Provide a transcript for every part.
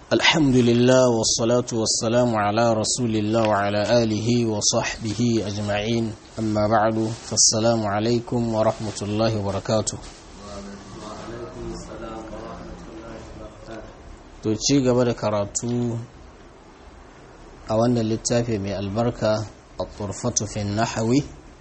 الحمد لله والصلاة والسلام على رسول الله وعلى آله وصحبه أجمعين أما بعد فالسلام عليكم ورحمة الله وبركاته to ci gaba da karatu a wannan littafi mai albarka a turfatu fin nahawi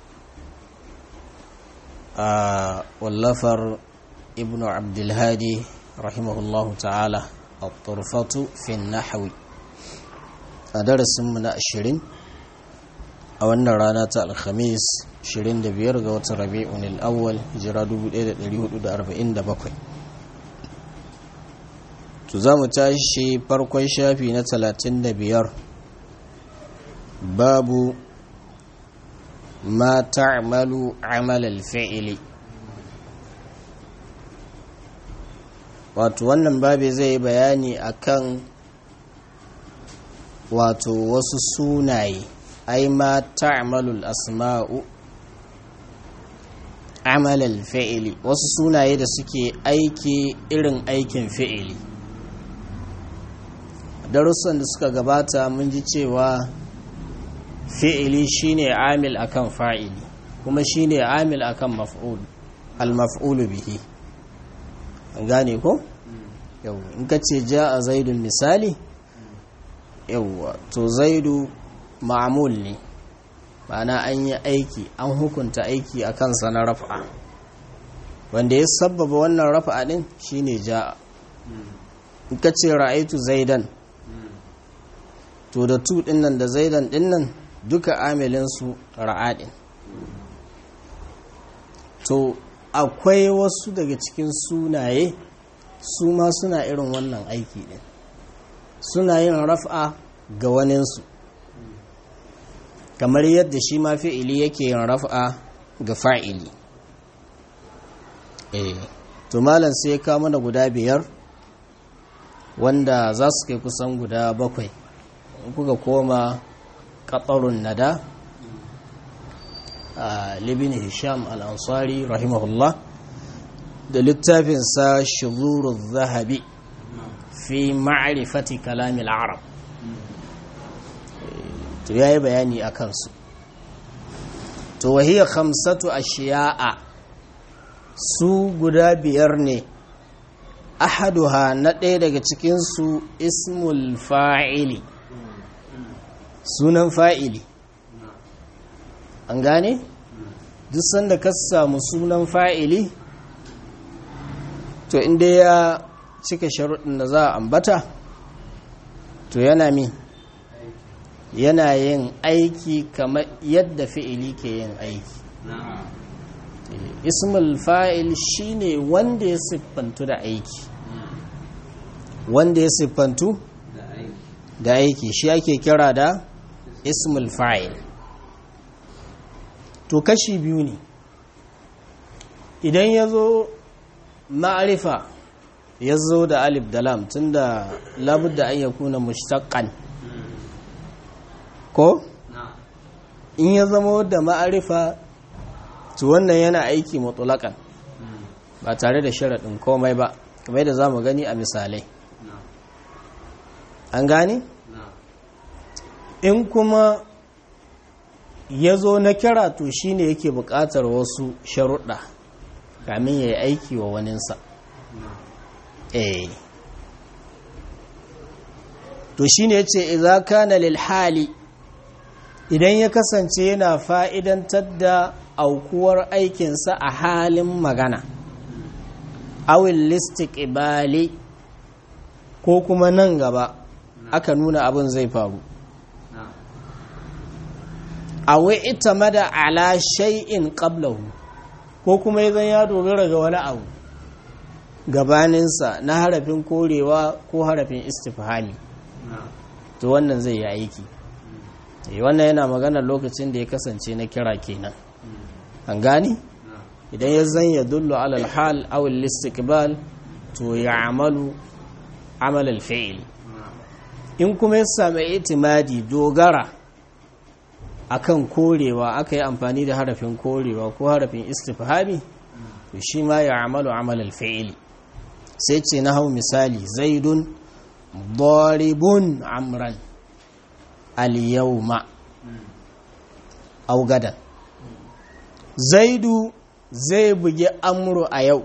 a wallafar ibnu abdulhadi rahimahullahu ta'ala a turfatu fin nahawi a darasinmu na ashirin a wannan rana ta alhamis 25 ga watan rabi'un al'awwal jira 1447 to za mu tashi farkon shafi na 35 babu ma ta'malu amalal fi'ili wato wannan babi zai yi bayani akan wato wasu sunaye ai ma ta'malul asma'u amalal fi'ili wasu sunaye da suke aiki irin aikin fi'ili darussan da suka gabata mun ji cewa fi'ili shine amil akan fa'ili kuma shine amil akan maf'ul al-maf'ulu bihi an gane ko yau in ka ce ja a zaidun misali yauwa to zaidu ma'amul ne ma'ana an yi aiki an hukunta aiki a kansa na rafa wanda ya sabbaba wannan rafa din shine ja in ka ce ra'aitu zaidan to da tu dinnan da zaidan dinnan duka amilinsu ra'adin to akwai wasu daga cikin sunaye su ma suna irin wannan aiki din suna yin raf'a ga waninsu kamar yadda shi ma fi'ili yake yin raf'a ga fa'ili eh to malam sai ya kawo mana guda biyar wanda za su kai kusan guda bakwai kuka koma katsarun nada a libin hisham al'ansari rahimahullah da littafinsa shuzuru zahabi fi ma'arifati kalamil arab to ya yi bayani a kansu to wahiyar khamsatu a shiya'a su guda biyar ne ahaduha na ɗaya daga cikinsu ismul fa'ili sunan fa'ili an gane? duk sanda ka samu sunan fa'ili to inda ya cika sharuɗin da za a ambata to yana min yana yin aiki kamar yadda fi'ili ke yin aiki ismul fa'il shine wanda ya siffantu da aiki wanda ya siffantu da aiki shi ake kira da ismul fa'il to kashi biyu ne idan ya zo ma'arifa ya zo da alif da lam tun da labudda an ya kuna mushtaqqan ko in ya zama da ma'arifa to wannan yana aiki mutulakan ba tare da sharaɗin komai ba kamar yadda za mu gani a misalai an gane? in kuma ya zo na kira to shi ne yake buƙatar wasu sharuɗa kamin ya yi aiki wa waninsa eh to shi ne ce iza kana lil hali idan ya kasance yana fa'idantar da aukuwar aikinsa a halin magana awil listik ibali ko kuma nan gaba aka nuna abin zai faru awai ita mada ala shay'in qablahu ko kuma idan ya dogara ga wani abu gabaninsa na harafin korewa ko harafin istifhami to wannan zai yi aiki wannan yana magana lokacin da ya kasance na kira kenan an gani idan ya zan ya dullu alal hal aw al to ya amalu amal al in kuma ya sami itimadi dogara akan korewa aka yi amfani da harafin korewa ko harafin istifhami to shi ma ya amalu amal al sai ce na hau misali zaidun daribun amran al-yawma aw gadan zaidu zai bugi amru a yau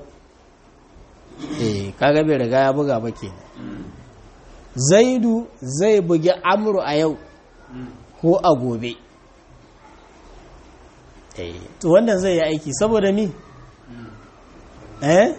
eh kaga bai riga ya buga ba kenan zaidu zai bugi amru a yau ko a gobe eh to wannan zai yi aiki saboda mi eh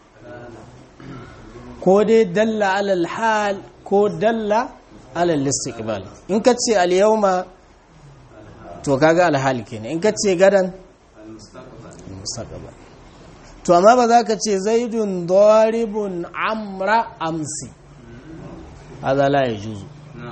ko dai dalla alal hal ko dalla alal istiqbal in ka ce al yawma to kaga al hal kenan in ka ce gadan mustaqbal to amma ba za ka ce zaidun daribun amra amsi hada la yajuzu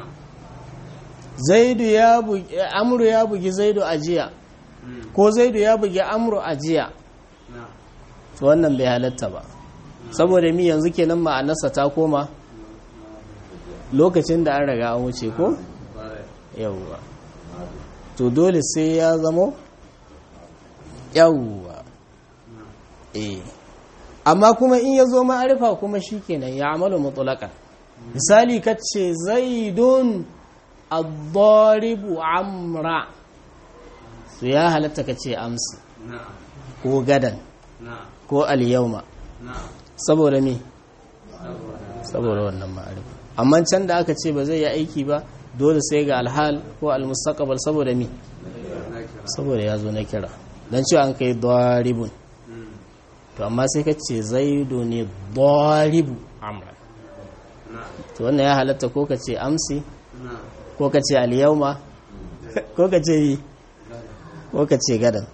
zaidu ya bugi amru ya bugi zaidu ajiya ko zaidu ya bugi amru ajiya to wannan bai halatta ba saboda mi yanzu kenan ma'anarsa ta koma lokacin da an raga an wuce ko yawwa to dole sai ya zamo yawwa eh amma kuma in ya zo ma'arifa kuma shikenan ya amalu mutlaqan misali kace zaidun ad-daribu amra to ya halatta kace amsi ko gadan ko al-yawma saboda me saboda wannan ma'arifa amma can da aka ce ba zai yi aiki ba dole sai ga alhal ko al-mustaqbal saboda me saboda ya zo na kira dan cewa an kai daribun to amma sai ka ce zaidu ne daribu amra to wannan ya halatta ko ka ce amsi ko ka ce alyauma ko ka ce yi ko ka ce gadan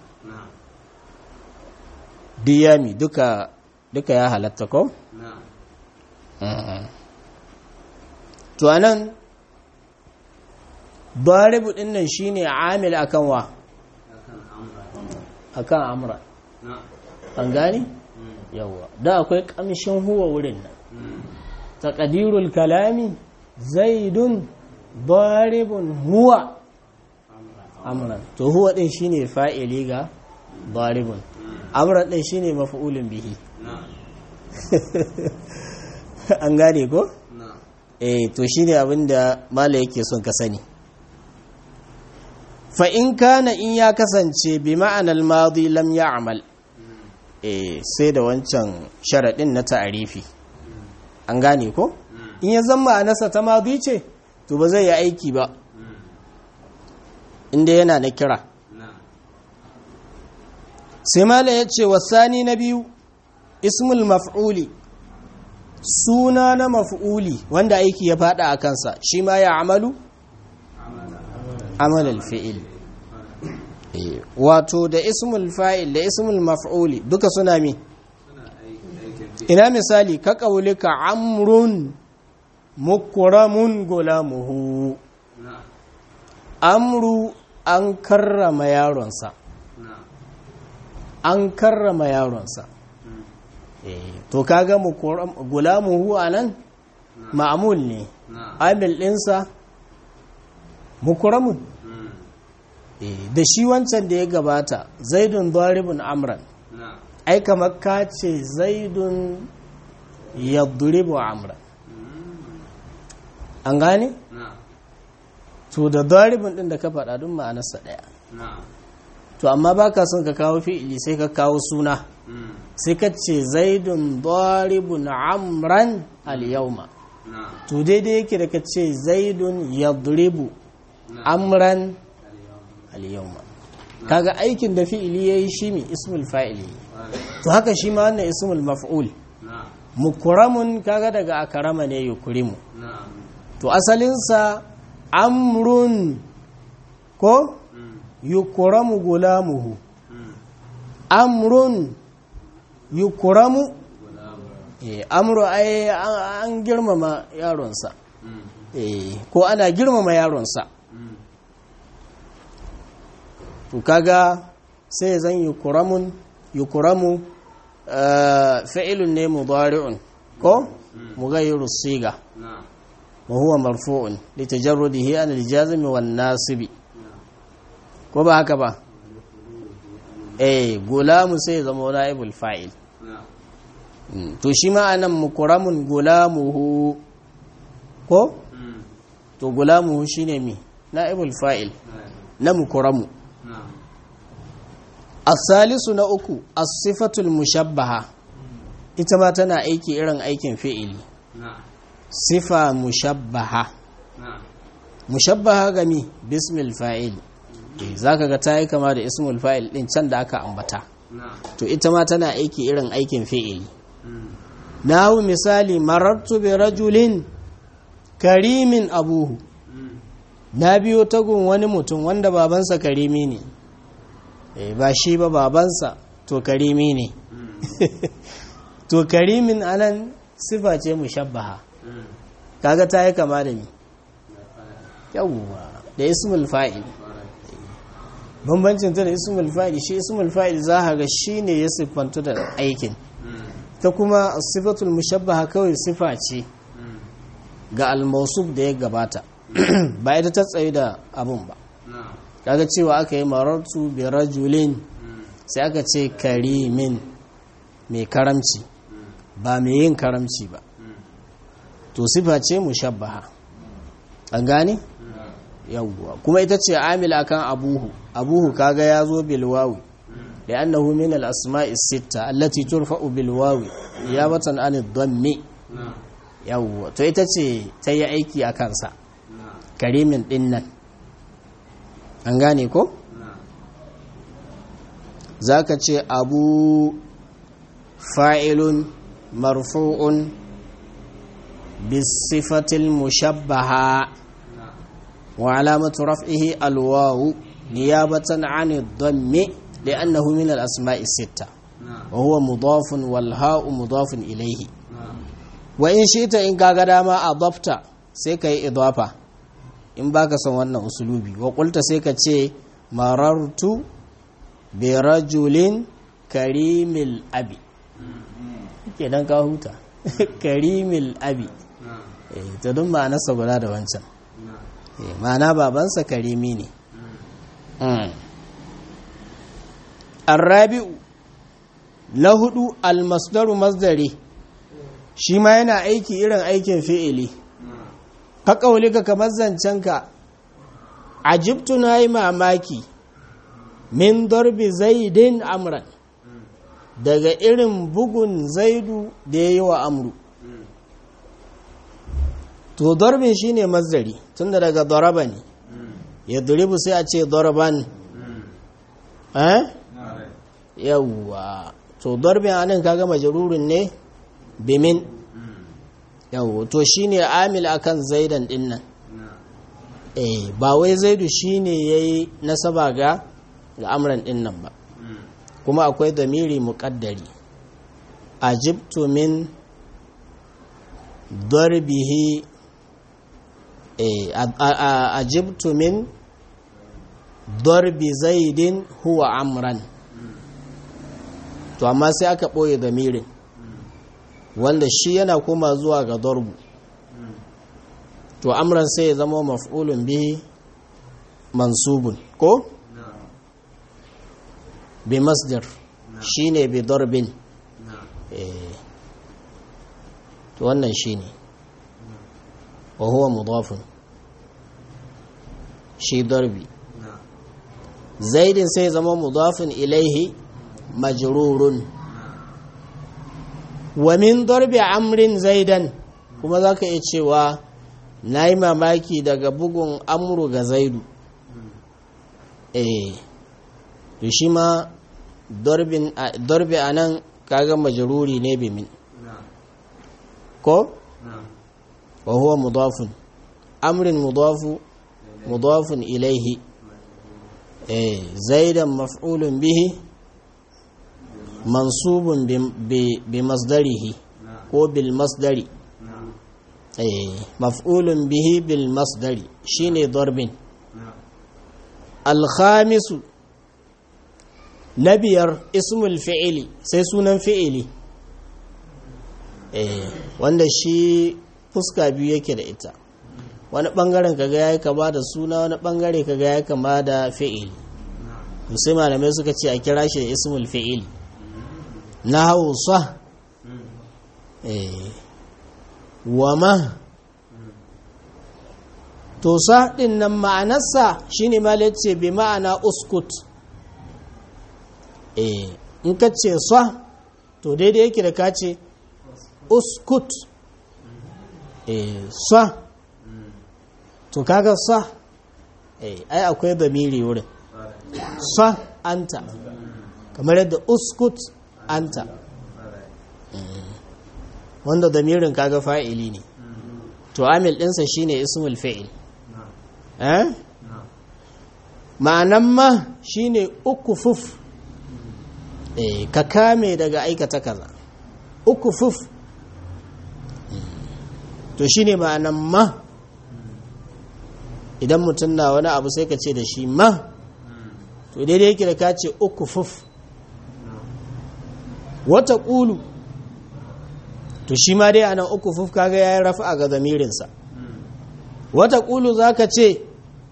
diyami duka duka ya halatta ko to anan daribu din nan shine amil akan wa akan amra an gani yawa da akwai kamshin huwa wurin nan taqdirul kalami zaidun daribun huwa amran to huwa din shine fa'ili ga daribun amran din shine maf'ulun bihi an gane ko eh to shine abinda mala yake son ka sani fa in kana in ya kasance bi ma'anar madi lam ya'mal eh sai da wancan sharadin na ta'arifi an gane ko in ya zama ma'anarsa ta madi ce to ba zai yi aiki ba inda yana na kira sai mala ya ce wasani na biyu ismul maf'uli suna na maf'uli wanda aiki ya fada a kansa shi ma ya amalu amalal fi'il wato da ismul fa'il da ismul maf'uli duka suna mi ina misali ka kaulika amrun mukramun gulamuhu amru an karrama yaronsa an karrama yaronsa to kaga gulamuhu anan ma'amul ne amil ɗinsa mukramun da shi wancan da ya gabata zaidun daribun amran ai kamar ka ce zaidun yadribu amran an gane to da daribun din da ka faɗa duk ma'anarsa ɗaya to amma baka son ka kawo fi'ili sai ka kawo suna sai ka ce zaidun daribun amran al-yawma to daidai yake da ka ce zaidun yadribu amran al-yawma kaga aikin da fi'ili yayi shi mi ismul fa'ili to haka shi ma wannan ismul maf'ul mukramun kaga daga akrama ne yukrimu to asalin sa amrun ko yukramu gulamuhu amrun yukramu eh amru ai an girmama yaronsa eh ko ana girmama yaronsa to kaga sai zan yukuramun yukuramu fi'ilun ne mudari'un ko mughayyiru siga wa huwa marfu'un li tajarrudihi an al-jazmi wan nasibi ko ba haka ba eh gulamu sai zama naibul fa'il to shi ma anan mukuramun gulamuhu ko to gulamuhu shine mi na'ibul fa'il na mukuramu as-salisu na uku as-sifatul mushabbaha ita ma tana aiki irin aikin fi'ili sifa mushabbaha mushabbaha gami bismil fa'il zaka ga ta yi kama da ismul fa'il din can da aka ambata to ita ma tana aiki irin aikin fi'ili nahu misali marartu bi rajulin karimin abuhu na biyo tagun wani mutum wanda babansa karimi ne ba shi ba babansa to karimi ne to karimin anan sifa ce mushabbaha kaga ta yi kama da ni yawwa da ismul fa'il bambancin ta da ismul fa'il shi ismul fa'il za ga shi ne ya siffantu da aikin ta kuma sifatul mushabbaha kawai sifa ce ga almasub da ya gabata ba ita ta tsaye da abun ba kaga cewa aka yi marartu bi rajulin sai aka ce karimin mai karamci ba mai yin karamci ba to sifa ce mushabbaha an gane yawwa kuma ita ce amil akan abuhu abuhu kaga ya zo bilwawi da annahu min al-asma'i sitta allati turfa'u bilwawi niyabatan an ad-dammi yawwa to ita ce ta yi aiki a kansa karimin dinnan an gane ko zaka ce abu fa'ilun marfu'un bisifatil mushabbaha wa alamatu raf'ihi alwawu niyabatan 'ani ad-dammi li'annahu min al-asma'i sitta wa huwa mudafun wal ha'u mudafun ilayhi wa in shita in kaga dama adafta sai kai idafa in baka son wannan usulubi wa qulta sai ka ce marartu bi rajulin karimil abi kenan ka huta karimil abi ta dun ma'anarsa guda da wancan ma'ana babansa karimi ne arrabi'u na hudu almasdaru masdari shi ma yana aiki irin aikin fi'ili ka ka kamar zancenka ajibtu na yi mamaki min darbi zaidin amran daga irin bugun zaidu da ya yi wa amru to darbin shine mazdari tunda daga daraba ne ya duribu sai a ce darban eh yawwa to darbin anan kaga majrurun ne bimin yawwa to shine amil akan zaidan dinnan eh ba wai zaidu shine yayi nasaba ga ga amran dinnan ba kuma akwai damiri muƙaddari ajibtu min darbihi ajibtu min darbi zaidin huwa amran to amma sai aka ɓoye damirin wanda shi yana koma zuwa ga darbu to amran sai ya zama maf'ulun bihi mansubun ko? bi masdar shine bi darbin to wannan shine wa huwa mudafun shi darbi zaidin sai zama mudafun ilaihi majrurun wa min darbi amrin zaidan kuma zaka iya cewa nayi mamaki daga bugun amru ga zaidu eh to shi ma darbi a nan kaga majaruri ne bimin ko? wa huwa mudafun amrin mudafu mudafun ilaihi eh zaidan maf'ulun bihi mansubun bi masdarihi ko bil masdari eh maf'ulun bihi bil masdari shine darbin al-khamisu na biyar ismul fi'ili sai sunan fi'ili eh wanda shi fuska biyu yake da ita wani bangaren kaga yayi kama da suna wani bangare kaga yayi kama da fi'ili sai malamai suka ce a kira shi da ismul fi'ili na hausa eh wama to sa ɗin nan ma'anarsa shine ma ce bi ma'ana uskut eh in ka ce sa to daidai yake da ka ce uskut eh sa to kaga sa eh ai akwai bamiri wurin sa anta kamar yadda uskut anta wanda damirin kaga fa'ili ne to amil ɗinsa shine ismul fa'il eh ma'anan ma shine ukufuf eh ka kame daga aikata kaza ukufuf to shine ma'anan ma idan mutum na wani abu sai ka ce da shi ma to daidai yake da ka ce ukufuf wata ƙulu to shi ma dai anan ukufuf kaga ya yi rafa ga zamirinsa wata ƙulu za ka ce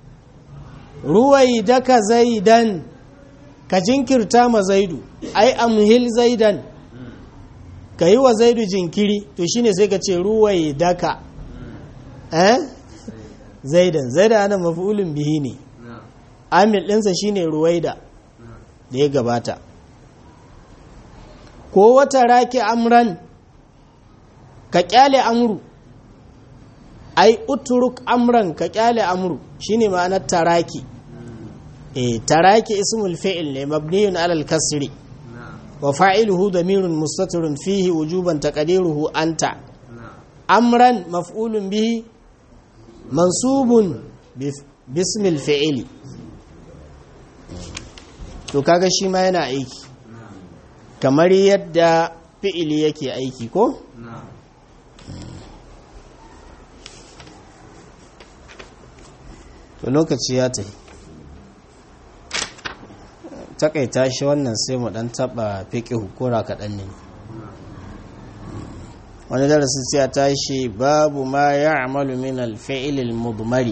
ruwai daka zaidan ka jinkirta ma zaidu ai amhil zaidan ka yi wa zaidu jinkiri to shine sai ka ce ruwai daka eh zaidan zaidan ana mafi'ulin bihi ne amil ɗinsa shine ruwaida da ya gabata ko wata raki amran ka kyale amru ai uturuk amran ka kyale amru shine ma'anar taraki eh taraki ismul fi'il ne mabniyun alal kasri wa fa'iluhu damirun mustatirun fihi wujuban taqdiruhu anta amran maf'ulun bihi mansubun bismil fi'ili to kaga shi ma yana aiki kamar yadda fi'ili yake aiki ko to lokaci ya tafi takaita shi wannan sai mu dan taba fiƙi hukura kaɗan ne wani darasin sai ya tashi babu ma ya amalu min alfi'ilil mudmari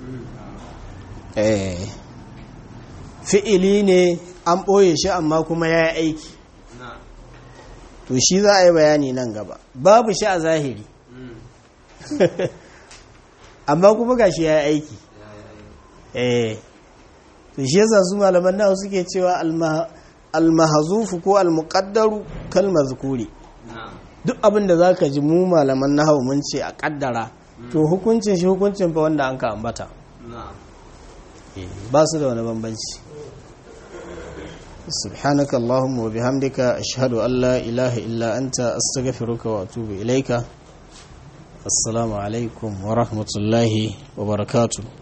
fi'ili ne an ɓoye shi amma kuma ya yi aiki to shi za a yi bayani nan gaba babu shi a zahiri amma kuma ga shi ya yi aiki eh to shi yasa su malaman nawa suke cewa almahazufu ko almuqaddaru kal mazkuri duk abin da zaka ji mu malaman nahawu mun ce a kaddara to hukuncin shi hukuncin fa wanda an ka ambata ba su da wani bambanci سبحانك اللهم وبحمدك أشهد أن لا إله إلا أنت أستغفرك وأتوب إليك السلام عليكم ورحمة الله وبركاته